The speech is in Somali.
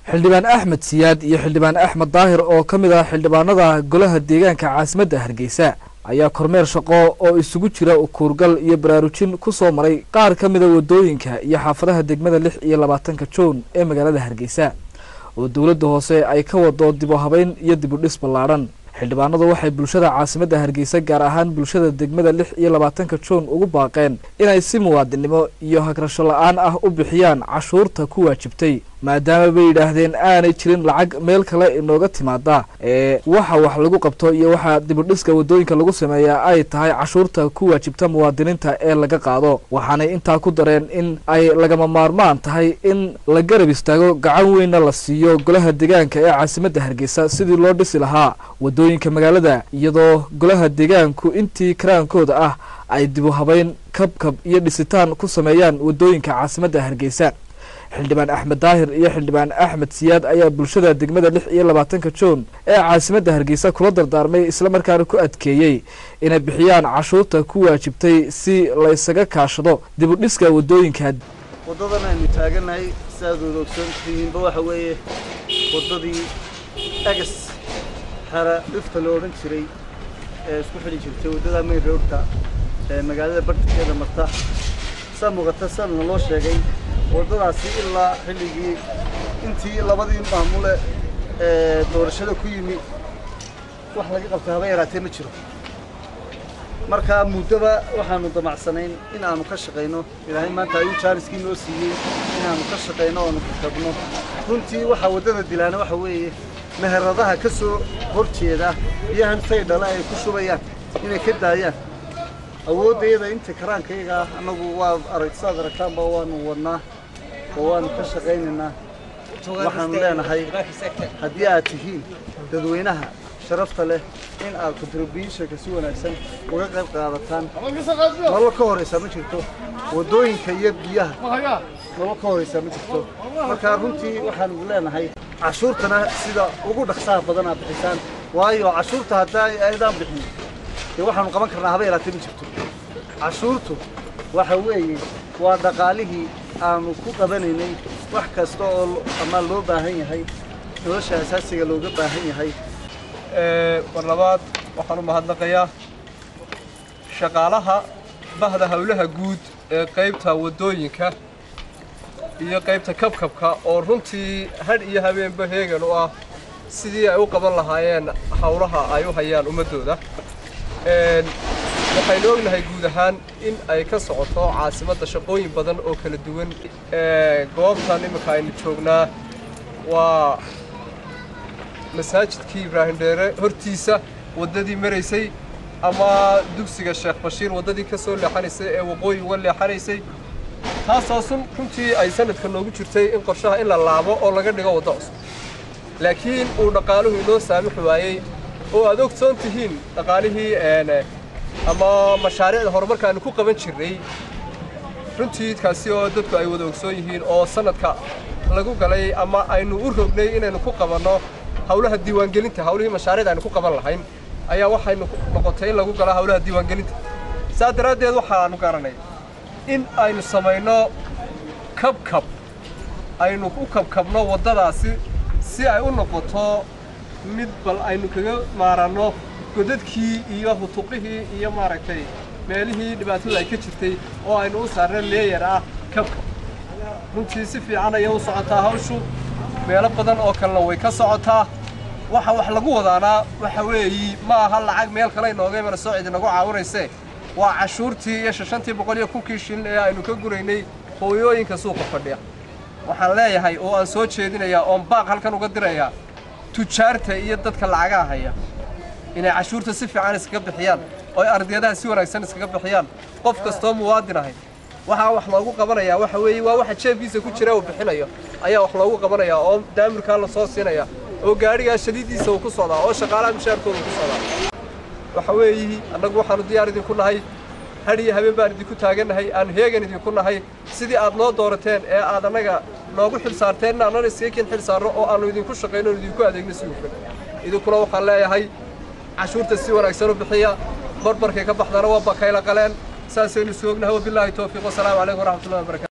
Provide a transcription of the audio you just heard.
xildhibaan axmed siyaad iyo xildhibaan axmed daahir oo ka mid ah xildhibaanada golaha deegaanka caasimadda hargeysa ayaa kormeer shaqo oo isugu jira kuurgal iyo baraarujin ku soo maray qaar ka mida wadooyinka iyo xaafadaha degmada lix iyo labaatanka juun ee magaalada hargeysa oo dowladda hoose ay ka wado dib u habeyn iyo dib u dhis ballaadhan xildhibaanadu waxay bulshada caasimadda hargeysa gaar ahaan bulshada degmada lix iyo labaatanka juun ugu baaqeen inay si muwaadinimo iyo hagrasho la-aan ah u bixiyaan cashuurta ku waajibtay maadaama bay yidhaahdeen aanay jirin lacag meel kale inooga timaada ee waxa wax lagu qabto iyo waxa dibudhiska wadooyinka lagu sameeyaa ay tahay cashuurta ku waajibta muwaadiniinta ee laga qaado waxaanay intaa ku dareen in ay lagama maarmaan tahay in la garab istaago gacan weynna la siiyo golaha deegaanka ee caasimadda hargeysa sidii loo dhisi lahaa wadooyinka magaalada iyadoo golaha deegaanku intii karaankooda ah ay dibu habeyn kabkab iyo dhisitaan ku sameeyaan wadooyinka caasimadda hargeysa xildhibaan axmed daahir iyo xildhibaan axmed siyaad ayaa bulshada degmada lix iyo labaatanka juun ee caasimadda hargeysa kula dardaarmay islamarkaana ku adkeeyey inay bixiyaan cashuurta ku waajibtay si laysaga kaashado dib u dhiska wadooyinka waddadan aynu taaganahay siaad wada ogsoontihiinba waxa weeye waddadii egas xera dhifta la odhan jiray ee isku xidhi jirtay waddada mayn roadka ee magaalada bartankeeda marta saa muuqata siaadna loo sheegay waddadaasi ilaa xilligii intii labadii maamule ee doorashada ku yimi wax laga qabtay haba yaraatee ma jiro markaa muddaba waxaanu damacsanayn in aanu ka shaqayno ilaahay maanta ayuu jaaniskii noo siiyey inaanu ka shaqayno oonu kakabno runtii waxaa waddada dilaana waxa weeye meheradaha ka soo hor jeeda biyahan faydhala ay ku shubayaan inay ka daayaan awooddayada inta karaankayaga ah annagu waa arag saad aragtaanba waanu wadnaa oo waanu ka shaqaynaynaa waxaanu leenahay haddii aad tihiin dadweynaha sharafta leh in aad contributionka si wanaagsan uga qayb qaadataan nolol ka horaysaa ma jirto waddooyinka iyo biyaha nolol ka horaysaa ma jirto marka runtii waxaanu leenahay cashuurtana sida ugu dhaqsaha badan aad bixisaan waayo cashuurta haddaa aydaan bixin dee waxaanu qaban karnaa haba yaraatee ma jirto cashuurtu waxa weeye waa dhaqaalihii aanu ku qabanaynay wax kasta oo ama loo baahan yahay nolosha asaasiga looga baahan yahay mar labaad waxaan u mahadnaqayaa shaqaalaha bahda howlaha guud ee qaybta waddooyinka iyo qaybta kabkabka oo runtii hadh iyo habeenba heegan u ah sidii ay u qaban lahaayeen howlaha ay u hayaan ummaddooda waxaynu ognahay guud ahaan in ay ka socoto caasimadda shaqooyin badan oo kala duwan goobtan iminka aynu joognaa waa masaajidkii ibraahim dheere hortiisa waddadii maraysay ama dugsiga sheekh bashiir waddadii ka soo leexanaysay ee waqooyi uga leexanaysay taasaasun runtii ay sanadka noogu jirtay in qorshaha in la laabo oo laga dhigo waddo cusub laakiin uu dhaqaaluhu inoo saamixi waayey oo aad ogsoon tihiin dhaqaalihii ama mashaariicda horumarka aynu ku qaban jirnay runtii kaasi oo dadku ay wada ogsoon yihiin oo sanadka lagu galay ama aynu u rognay inaynu ku qabanno hawlaha diiwaangelinta hawlihii mashaariicda aynu ku qaban lahayn ayaa waxaynu noqotay in lagu galo hawlaha diiwaangelinta saa daraaddeed waxaanu garanay in aynu samayno kabkab aynu u kabkabno waddadaasi si ay u noqoto mid bal aynu kaga maaranno godadkii iyo hutuqihii iyo maaragtay meelihii dhibaatadu ay ka jirtay oo aynu u saarna leeyar ah kabkab runtii si fiican ayay u socotaa hawshu meelo badan oo kalena way ka socotaa waxa wax lagu wadaanaa waxa weeyi ma aha lacag meel kale inooga imana soo cid inagu caawinaysee waa cashuurtii iyo shantii boqol iyo kunkii shilin ee aynu ka guraynay hooyooyinka suuqa fadhiya waxaan leeyahay oo aan soo jeedinayaa oon baaq halkan uga dirayaa tujaarta iyo dadka lacagaha haya inay cashuurta si fiican iskaga bixiyaan oo ay ardayadaha si wanaagsan iskaga bixiyaan qof kastoo muwaadin ahay waxaa wax loogu qabanayaa waxa weeye waa waxa jeefkiisa ku jira uu bixinayo ayaa wax loogu qabanayaa oo daamirkaa la soo siinaya oo gaadhigaa shadiidiisa uu ku socdaa oo shaqaalaha mushaarkooda ku socdaa waxa weeyi annagu waxaanu diyaar idinku nahay hadh iyo habeen baan idinku taagannahay aan heegan idinku nahay sidii aad noo doorateen ee aad annaga noogu xil saarteen in annana iskaga kin xil saarno oo aannu idinku shaqayno oon idinku adeegno si hufan idinkuna waxaan leeyahay cashuurta si wanaagsan u bixiya barbarkay ka baxdana waa bakayla qaleen saasaynu isu ognahay wabilaahi towfiiq wasalaamu calaykum waraxmatullahi wabarakatu